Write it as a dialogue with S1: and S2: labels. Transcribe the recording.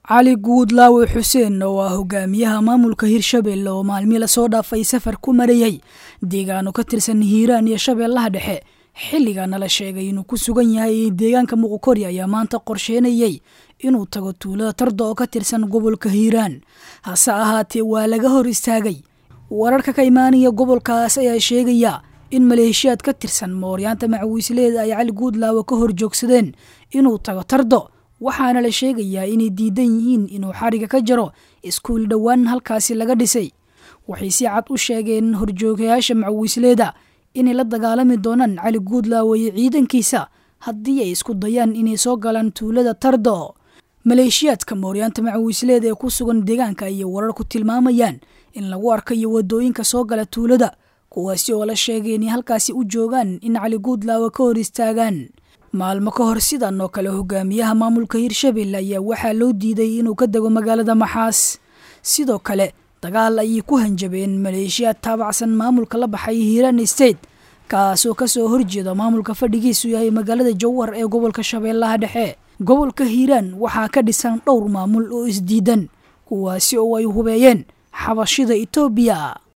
S1: cali guudlaawe xuseen oo ah hogaamiyaha maamulka hirshabelle oo maalmii lasoo dhaafay safar ku marayay deegaano ka tirsan hiiraan iyo shabeellaha dhexe xilligaana la sheegay inuu ku sugan yahay deegaanka muqokori ayaa maanta qorsheynayay inuu tago tuulada tarda oo ka tirsan gobolka hiiraan hase ahaatee waa laga hor istaagay wararka ka imaanaya gobolkaas ayaa sheegaya in maleeshiyaad ka tirsan mooryaanta macawiisleeda ay cali guudlaawe ka hor joogsadeen inuu tago tardo waxaana la sheegayaa inay diidan yihiin inuu xariga ka jaro iskuul dhowaan halkaasi laga dhisay waxay si cad u sheegeen horjoogayaasha macawiisleeda inay la dagaalami doonaan cali guudlaawe iyo ciidankiisa haddii ay isku dayaan inay soo galaan tuulada tardo maleeshiyaadka mooryaanta macawiisleeda ee ku sugan deegaanka ayay warar ku tilmaamayaan in lagu arkayo wadooyinka soo gala tuulada kuwaasi oo la sheegay inay halkaasi u joogaan in cali guudlaawe ka hor istaagaan maalmo ka hor sidan oo kale hogaamiyaha maamulka hirshabelle ayaa waxaa loo diiday inuu ka dego magaalada maxaas sidoo kale dagaal ayay ku hanjabeen maleeshiyaad taabacsan maamulka la baxay hiiraan state kaasoo kasoo horjeeda maamulka fadhigiisu yahay magaalada jowhar ee gobolka shabeellaha dhexe gobolka hiiraan waxaa ka dhisan dhowr maamul oo isdiidan kuwaasi oo ay hubeeyeen xabashida etoobiya